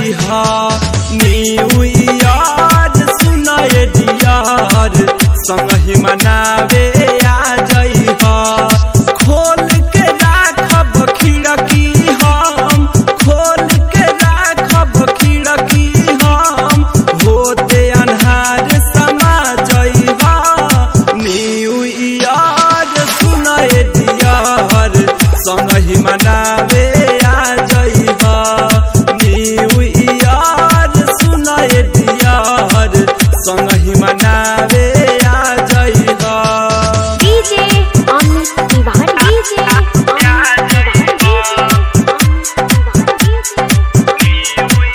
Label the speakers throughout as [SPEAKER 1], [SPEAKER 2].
[SPEAKER 1] जइहा new year सुनाए Deere संगहि मनावे आ जइहा खोल के राखब खिड़की हम खोल के राखब खिड़की हम होते अन्हार समा जइहा न्यू ईयर सुनाए डियर संगहि मनावे आ जइहा न्यू ईयर सुनाए डियर संगहि मनावे आ जइहा
[SPEAKER 2] DJ Amit Tiwari DJ Amit Tiwari DJ Amit Tiwari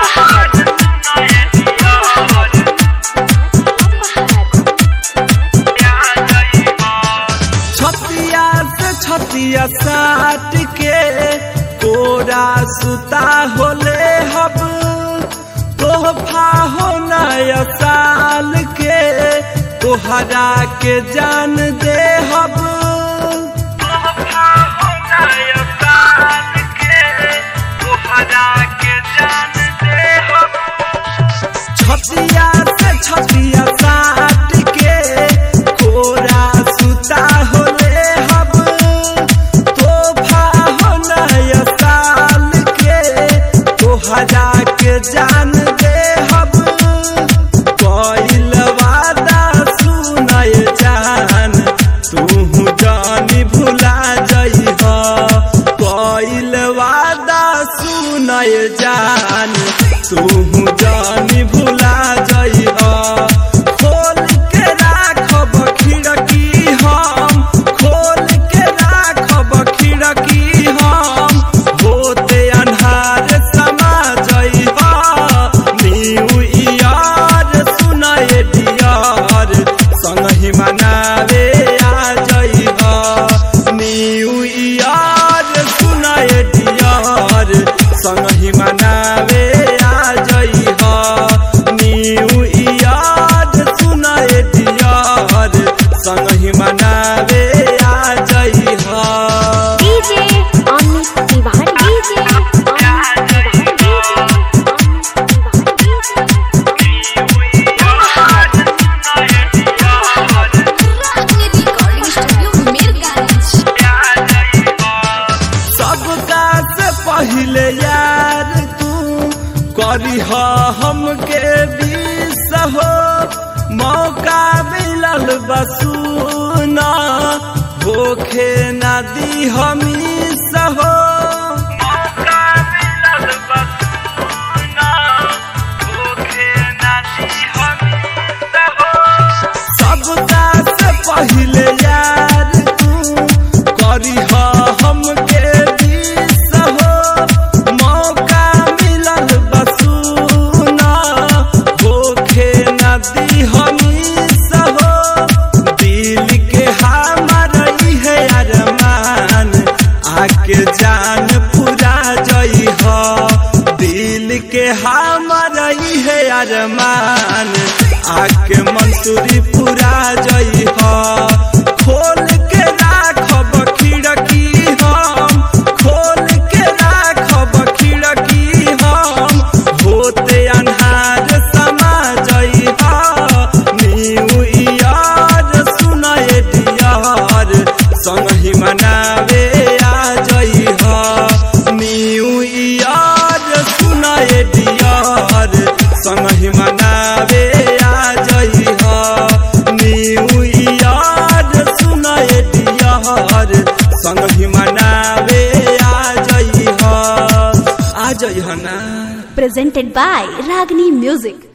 [SPEAKER 1] छतिया से छतिया साट के कोरा सुता होले हब तोहफा हो नया साल के तोहरा के जान दे हब तोहफा हो नया साल के तोहरा के जान दे हब छतिया से छतिया साट के कोरा सुता होले हब तोहफा हो नया साल के तोहरा के जान दे हब कइल वादा सुनय जान तू जानी भुला जइह कइल वादा सुनय जान तू जानी भुला जइह खोल के राखब खिड़की हम खोल के राखब खिड़की हम होते अन्हार समा जइह न्यू ईयर सुनाए डियर संगहि मनावे आ जइह न्यू ईयर सुनाए डियर संगहि मनावे आ जइह न्यू ईयर सुनाए डियर संगहि मनावे आ जइह
[SPEAKER 2] DJ Amit Tiwari DJ Amit Tiwari DJ Amit Tiwari
[SPEAKER 3] recording studio Mirganj
[SPEAKER 1] सबका से पहले यार तू करीह हमके बीस हो मौका मिलल बसूना होखे ना दी हमी सहो मौका मिलल बसूना होखे ना दी हमी सहो सबका से पहले यार तू करीह हमके बीस हो मौका मिलल बसूना होखे नदी हमी सहो दिल के हमर है अरमान आके जान पूरा जइह दिल के हमर है अरमान आके मंसूरी पूरा जइह खोल के राखब खिड़की हम खोल के राखब खिड़की हम होते अन्हार समा जइह न्यू ईयर सुनाए डियर संगहि मनावे आ जइह न्यू ईयर सुनाए डियर संगहि मनावे आ जइह न्यू ईयर सुनाए डियर संगहि मनावे आ जइह आ जइह ना
[SPEAKER 2] presented by Ragini Music